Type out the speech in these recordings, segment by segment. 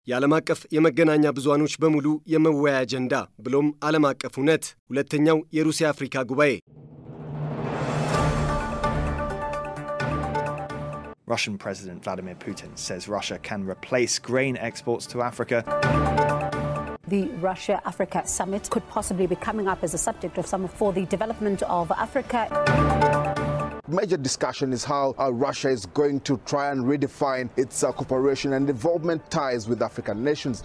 የዓለም አቀፍ የመገናኛ ብዙሃኖች በሙሉ የመወያያ አጀንዳ ብሎም ዓለም አቀፍ እውነት ሁለተኛው የሩሲያ አፍሪካ ጉባኤ Russian President Vladimir Putin says Russia can replace grain exports to Africa. The Russia Africa summit could possibly be coming up as a subject of some for the development of Africa. Major discussion is how uh, Russia is going to try and redefine its uh, cooperation and development ties with African nations.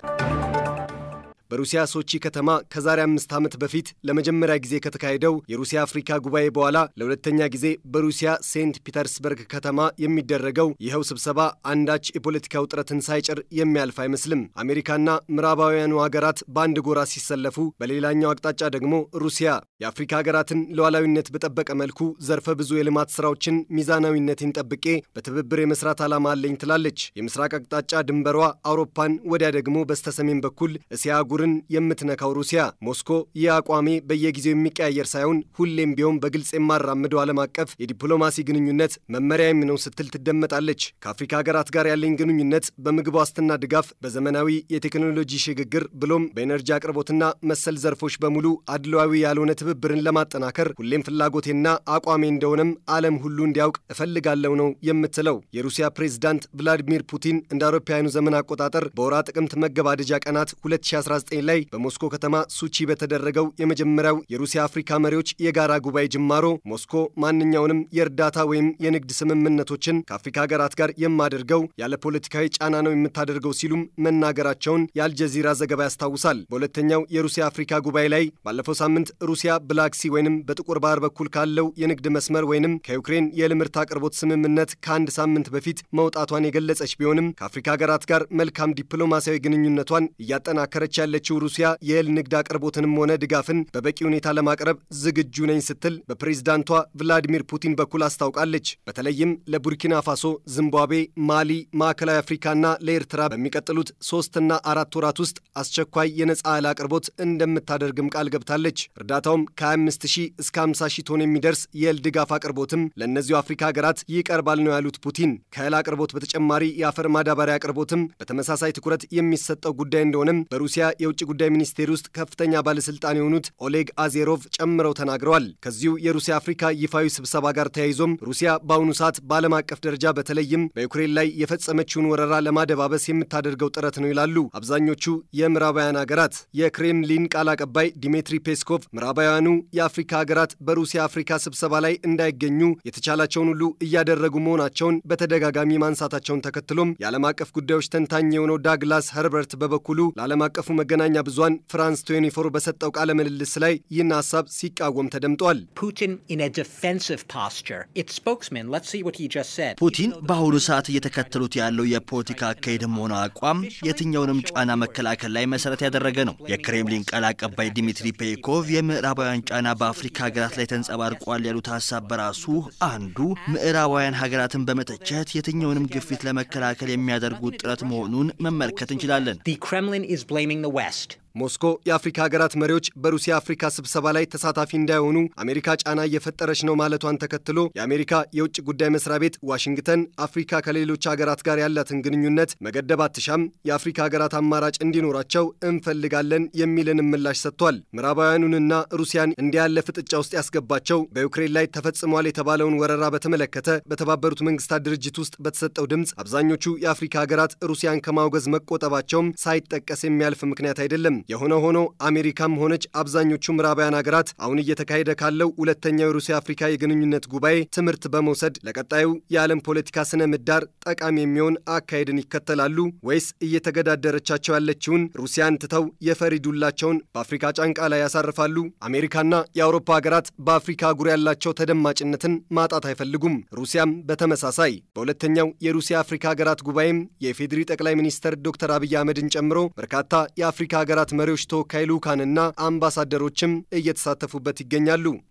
በሩሲያ ሶቺ ከተማ ከዛሬ አምስት ዓመት በፊት ለመጀመሪያ ጊዜ ከተካሄደው የሩሲያ አፍሪካ ጉባኤ በኋላ ለሁለተኛ ጊዜ በሩሲያ ሴንት ፒተርስበርግ ከተማ የሚደረገው ይኸው ስብሰባ አንዳች የፖለቲካ ውጥረትን ሳይጭር የሚያልፍ አይመስልም። አሜሪካና ምዕራባውያኑ ሀገራት በአንድ ጎራ ሲሰለፉ፣ በሌላኛው አቅጣጫ ደግሞ ሩሲያ የአፍሪካ ሀገራትን ሉዓላዊነት በጠበቀ መልኩ ዘርፈ ብዙ የልማት ስራዎችን ሚዛናዊነትን ጠብቄ በትብብር የመስራት ዓላማ አለኝ ትላለች። የምስራቅ አቅጣጫ ድንበሯ አውሮፓን፣ ወዲያ ደግሞ በስተሰሜን በኩል እስያ አህጉርን የምትነካው ሩሲያ ሞስኮ ይህ አቋሜ በየጊዜው የሚቀያየር ሳይሆን ሁሌም ቢሆን በግልጽ የማራምደው ዓለም አቀፍ የዲፕሎማሲ ግንኙነት መመሪያም ነው ስትል ትደመጣለች። ከአፍሪካ ሀገራት ጋር ያለኝ ግንኙነት በምግብ ዋስትና ድጋፍ፣ በዘመናዊ የቴክኖሎጂ ሽግግር ብሎም በኤነርጂ አቅርቦትና መሰል ዘርፎች በሙሉ አድሏዊ ያልሆነ ትብብርን ለማጠናከር ሁሌም ፍላጎቴና አቋሜ እንደሆነም ዓለም ሁሉ እንዲያውቅ እፈልጋለሁ ነው የምትለው። የሩሲያ ፕሬዝዳንት ቭላዲሚር ፑቲን እንደ አውሮፓውያኑ ዘመን አቆጣጠር በወራ ጥቅምት መገባደጃ ቀናት 2019 ላይ በሞስኮ ከተማ ሱቺ በተደረገው የመጀመሪያው የሩሲያ አፍሪካ መሪዎች የጋራ ጉባኤ ጅማሮ ሞስኮ ማንኛውንም የእርዳታ ወይም የንግድ ስምምነቶችን ከአፍሪካ ሀገራት ጋር የማደርገው ያለ ፖለቲካዊ ጫና ነው የምታደርገው ሲሉም መናገራቸውን የአልጀዚራ ዘገባ ያስታውሳል። በሁለተኛው የሩሲያ አፍሪካ ጉባኤ ላይ ባለፈው ሳምንት ሩሲያ ብላክሲ ወይንም በጥቁር ባህር በኩል ካለው የንግድ መስመር ወይንም ከዩክሬን የእህል ምርት አቅርቦት ስምምነት ከአንድ ሳምንት በፊት መውጣቷን የገለጸች ቢሆንም ከአፍሪካ ሀገራት ጋር መልካም ዲፕሎማሲያዊ ግንኙነቷን እያጠናከረች ያለችው ሩሲያ የእህል ንግድ አቅርቦትንም ሆነ ድጋፍን በበቂ ሁኔታ ለማቅረብ ዝግጁ ነኝ ስትል በፕሬዝዳንቷ ቭላዲሚር ፑቲን በኩል አስታውቃለች። በተለይም ለቡርኪና ፋሶ፣ zimbabwe፣ ማሊ፣ ማዕከላዊ አፍሪካና ለኤርትራ በሚቀጥሉት ሶስትና አራት ወራት ውስጥ አስቸኳይ የነጻ እህል አቅርቦት እንደምታደርግም ቃል ገብታለች። እርዳታውም ከ25 ሺህ እስከ 50 ሺህ ቶን የሚደርስ የእህል ድጋፍ አቅርቦትም ለእነዚሁ አፍሪካ ሀገራት ይቀርባል ነው ያሉት ፑቲን። ከእህል አቅርቦት በተጨማሪ የአፈር ማዳበሪያ አቅርቦትም በተመሳሳይ ትኩረት የሚሰጠው ጉዳይ እንደሆነም በሩሲያ የውጭ ጉዳይ ሚኒስቴር ውስጥ ከፍተኛ ባለስልጣን የሆኑት ኦሌግ አዜሮቭ ጨምረው ተናግረዋል። ከዚሁ የሩሲያ አፍሪካ ይፋዊ ስብሰባ ጋር ተያይዞም ሩሲያ በአሁኑ ሰዓት በዓለም አቀፍ ደረጃ በተለይም በዩክሬን ላይ የፈጸመችውን ወረራ ለማደባበስ የምታደርገው ጥረት ነው ይላሉ አብዛኞቹ የምዕራባውያን ሀገራት። የክሬምሊን ቃል አቀባይ ዲሜትሪ ፔስኮቭ ምዕራባውያኑ የአፍሪካ ሀገራት በሩሲያ አፍሪካ ስብሰባ ላይ እንዳይገኙ የተቻላቸውን ሁሉ እያደረጉ መሆናቸውን በተደጋጋሚ ማንሳታቸውን ተከትሎም የዓለም አቀፍ ጉዳዮች ተንታኝ የሆነው ዳግላስ ኸርበርት በበኩሉ ለዓለም አቀፉ መገናኛ ብዙሃን ፍራንስ 24 በሰጠው ቃለ ምልልስ ላይ ይህን ሀሳብ ሲቃወም ተደምጧል። Putin in a defensive posture. Its spokesman, let's see what he just said. ፑቲን በአሁኑ ሰዓት እየተከተሉት ያለው የፖለቲካ አካሄድም ሆነ አቋም የትኛውንም ጫና መከላከል ላይ መሰረት ያደረገ ነው። የክሬምሊን ቃል አቀባይ ዲሚትሪ ፔኮቭ የምዕራባውያን ጫና በአፍሪካ ሀገራት ላይ ተንጸባርቋል ያሉት ሀሳብ በራሱ አንዱ ምዕራባውያን ሀገራትን በመተቸት የትኛውንም ግፊት ለመከላከል የሚያደርጉት ጥረት መሆኑን መመልከት እንችላለን። The Kremlin is blaming the West. ሞስኮ የአፍሪካ ሀገራት መሪዎች በሩሲያ አፍሪካ ስብሰባ ላይ ተሳታፊ እንዳይሆኑ አሜሪካ ጫና እየፈጠረች ነው ማለቷን ተከትሎ የአሜሪካ የውጭ ጉዳይ መስሪያ ቤት ዋሽንግተን አፍሪካ ከሌሎች ሀገራት ጋር ያላትን ግንኙነት መገደብ አትሻም፣ የአፍሪካ ሀገራት አማራጭ እንዲኖራቸው እንፈልጋለን የሚልን ምላሽ ሰጥቷል። ምዕራባውያኑንና ሩሲያን እንዲህ ያለ ፍጥጫ ውስጥ ያስገባቸው በዩክሬን ላይ ተፈጽሟል የተባለውን ወረራ በተመለከተ በተባበሩት መንግስታት ድርጅት ውስጥ በተሰጠው ድምፅ አብዛኞቹ የአፍሪካ ሀገራት ሩሲያን ከማውገዝ መቆጠባቸውም ሳይጠቀስ የሚያልፍ ምክንያት አይደለም። የሆነ ሆኖ አሜሪካም ሆነች አብዛኞቹ ምዕራባውያን ሀገራት አሁን እየተካሄደ ካለው ሁለተኛው የሩሲያ አፍሪካ የግንኙነት ጉባኤ ትምህርት በመውሰድ ለቀጣዩ የዓለም ፖለቲካ ስነ ምህዳር ጠቃሚ የሚሆን አካሄድን ይከተላሉ ወይስ እየተገዳደረቻቸው ያለችውን ሩሲያን ትተው የፈሪ ዱላቸውን በአፍሪካ ጫንቃ ላይ ያሳርፋሉ? አሜሪካና የአውሮፓ ሀገራት በአፍሪካ አህጉር ያላቸው ተደማጭነትን ማጣት አይፈልጉም። ሩሲያም በተመሳሳይ በሁለተኛው የሩሲያ አፍሪካ ሀገራት ጉባኤም የኢፌዴሪ ጠቅላይ ሚኒስትር ዶክተር አብይ አህመድን ጨምሮ በርካታ የአፍሪካ ሀገራት መሪዎች ተወካይ ልዑካንና አምባሳደሮችም እየተሳተፉበት ይገኛሉ።